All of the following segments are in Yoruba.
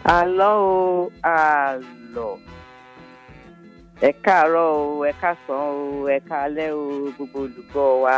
àlọ́ o àlọ́ ẹ káàárọ̀ o ẹ káàsán o ẹ káalẹ́ o gbogbo olùgbọ́ wa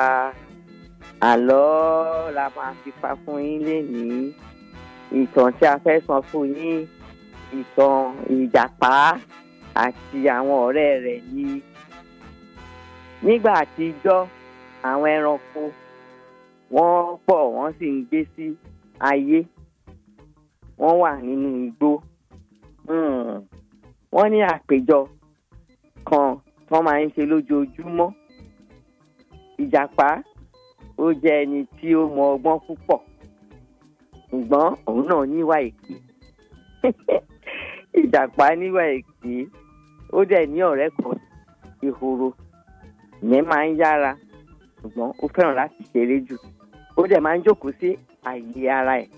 àlọ́ la máa fi pa fún yín lénìí ìtàn tí a fẹ́ sọ fún yín ìtàn ìjàpá àti àwọn ọ̀rẹ́ rẹ̀ ní nígbà àtijọ́ àwọn ẹranko wọ́n pọ̀ wọ́n sì ń gbé sí ayé wọ́n wà nínú igbó Hmm. wọ́n ní àpéjọ kan tán máa ń ṣe lójoojúmọ́ ìjàpá ó jẹ́ ẹni tí ó mọ ọgbọ́n púpọ̀ ṣùgbọ́n òun náà níwà èké ìjàpá níwà èké ó dẹ̀ ní ọ̀rẹ́ kan ehoro ìyẹn máa ń yára ṣùgbọ́n ó fẹ́ràn láti ṣeré jù ó dẹ̀ máa ń jókòó sí àyè ara ẹ̀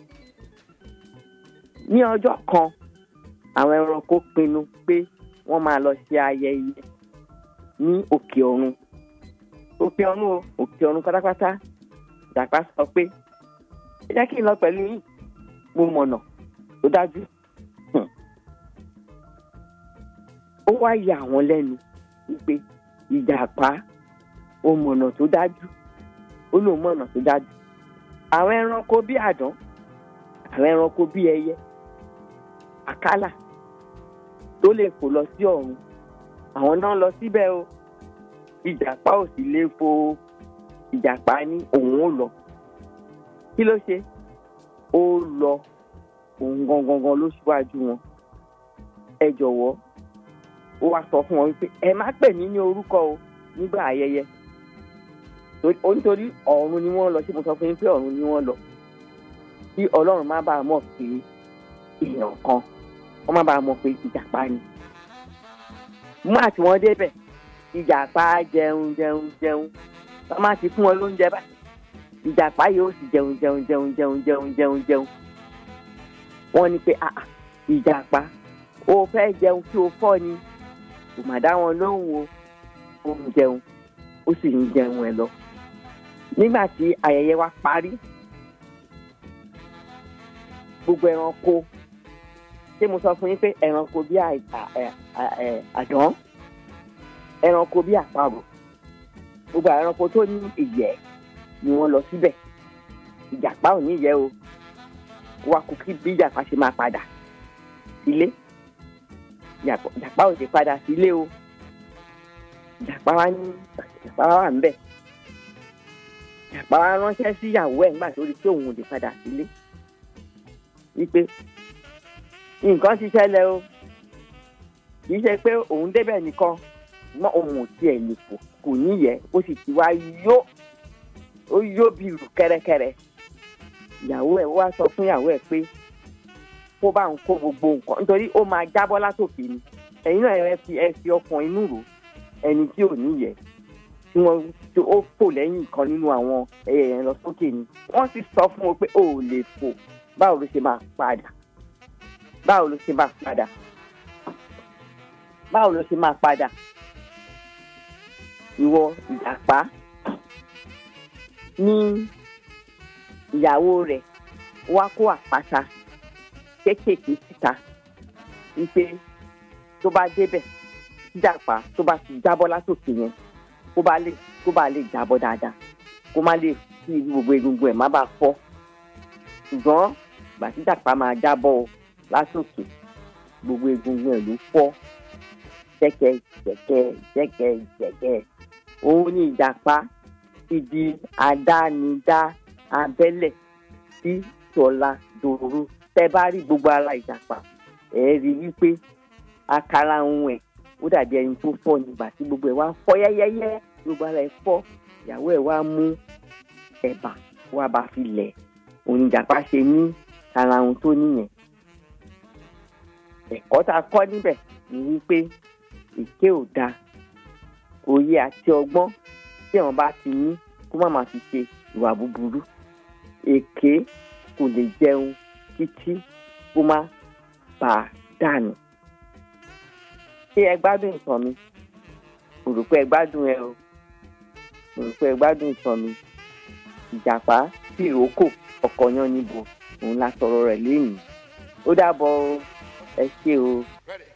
ní ọjọ́ kan àwọn ẹranko pinnu pé wọ́n máa lọ ṣe ayẹyẹ ní òkè ọ̀run òkè ọ̀run o òkè ọ̀run pátápátá ìjàpá sọ pé ẹ jẹ́ kí n lọ pẹ̀lú yín mo mọ̀nà tó dájú Hmm. ó wá yà wọ́n lẹ́nu wípé ìjàpá ó mọ̀nà tó dájú ó lóun mọ̀nà tó dájú àwọn ẹranko bí àdán àwọn ẹranko bí ẹyẹ àkàlà tó lè fò lọ sí ọ̀run àwọn náà lọ síbẹ̀ o ìjàpá ò sì lè fò ìjàpá ní òun ò lọ kí ló ṣe ó lọ òun gangan ló ṣíwájú wọn ẹ jọ̀wọ́ ó wá sọ fún wọn wípé ẹ má pè mí ní orúkọ o nígbà ayẹyẹ Torí- ó nítorí ọ̀run ni wọ́n lọ sí mo sọ fún yín pé ọ̀run ni wọ́n lọ kí ọlọ́run má bàa mọ̀ pé èèyàn kan wọ́n má bàa mọ̀ pé ìjàpá ni mú àti wọn débẹ̀ ìjàpá jẹun jẹun jẹun wọ́n má ti fún wọn lóúnjẹ báyìí ìjàpá yóò sì jẹun jẹun jẹun jẹun jẹun jẹun jẹun wọ́n ní pé ah ah, ìjàpá o fẹ́ jẹun kí o fọ́ ni kò má dá wọn lóhùn o ó ń jẹun ó sì ń jẹun ẹ lọ nígbà tí ayẹyẹ wa parí gbogbo ẹranko ṣé mo sọ fún yín pé ẹranko bí àì- à- ẹ- à- ẹ- àdán ẹranko bí àparò gbogbo àwọn ẹranko tó ní ìyẹ́ ni wọ́n lọ síbẹ̀ ìjàpá ò ní ìyẹ́ o wá kú kí bí ìjàpá ṣe máa padà sílé ìjàpá ìjàpá ò ṣe padà sílé o ìjàpá wa ní ìjàpá wa wà ńbẹ̀ ìjàpá wa ránṣẹ́ sí ìyàwó ẹ̀ nígbà tó rí pé òun ò lè padà sílé wípé nǹkan ti ṣẹlẹ̀ o kì í ṣe pé òun débẹ̀ nìkan mọ́ òun ò tiẹ̀ lè fò kò níyẹ̀ ó sì ti wá yó ó yó bí ìlú kẹ́rẹ́kẹ́rẹ́ ìyàwó ẹ̀ wá sọ fún ìyàwó ẹ̀ pé kó bá ń kó gbogbo nǹkan nítorí ó máa jábọ́ látòkè ni ẹ̀yin náà ẹ fi ẹ fi ọkàn inú rò ẹni tí ò níyẹ̀ tí wọ́n tí ó fò lẹ́yìn kan nínú àwọn ẹyẹ yẹn lọ sókè ni wọ́n sì sọ fún wọn pé ó ò lè fò báwo ló ṣe máa padà báwo ló ṣe máa padà báwo ló ṣe máa padà ìwọ ìjàpá ní ìyàwó rẹ̀ wá kó àpáta kéékèèké síta wípé tó bá débẹ̀ ìjàpá tó bá ti jábọ́ látòkè yẹn kó bá lè kó bá lè jábọ́ dáadáa kó má lè kí gbogbo egungun ẹ̀ má bàa fọ́ ṣùgbọ́n ìgbà tí ìjàpá máa jábọ́ o látòkè gbogbo egungun ẹ̀ ló fọ́ jẹ́kẹ́ jẹ́kẹ́ jẹ́kẹ́ jẹ́kẹ́ òun ni ìjàpá ti di àdánidá abẹ́lẹ̀ sí tọ́lá dòru tẹ́ bá rí gbogbo ara ìjàpá ẹ̀ rí wípé àkàrà ohun ẹ̀ ó dàbí ẹni tó fọ́ nígbà tí gbogbo ẹ̀ wá ń fọ́ yẹ́yẹ́yẹ́ gbogbo ara ẹ̀ fọ́ ìyàwó ẹ̀ wá mú ẹ̀bà wá bá fi lẹ̀ òun ìjàpá ṣe ní ara ohun tó níyẹn ẹ̀kọ́ tá a kọ́ níbẹ̀ ni wípé èké ò dáa òye àti ọgbọ́n tí àwọn bá ti ní kó má máa fi ṣe ìwà búburú èké kò lè jẹun títí kó má bà á dànù ṣé ẹ gbádùn ìtàn mi mo rò pé ẹ gbádùn ẹ o mo rò pé ẹ gbádùn ìtàn mi ìjàpá tìrókò ọkọ̀ yan níbo òun la sọ̀rọ̀ rẹ̀ lénìí ó dàbọ̀ o. ẹ ṣé o. Ready.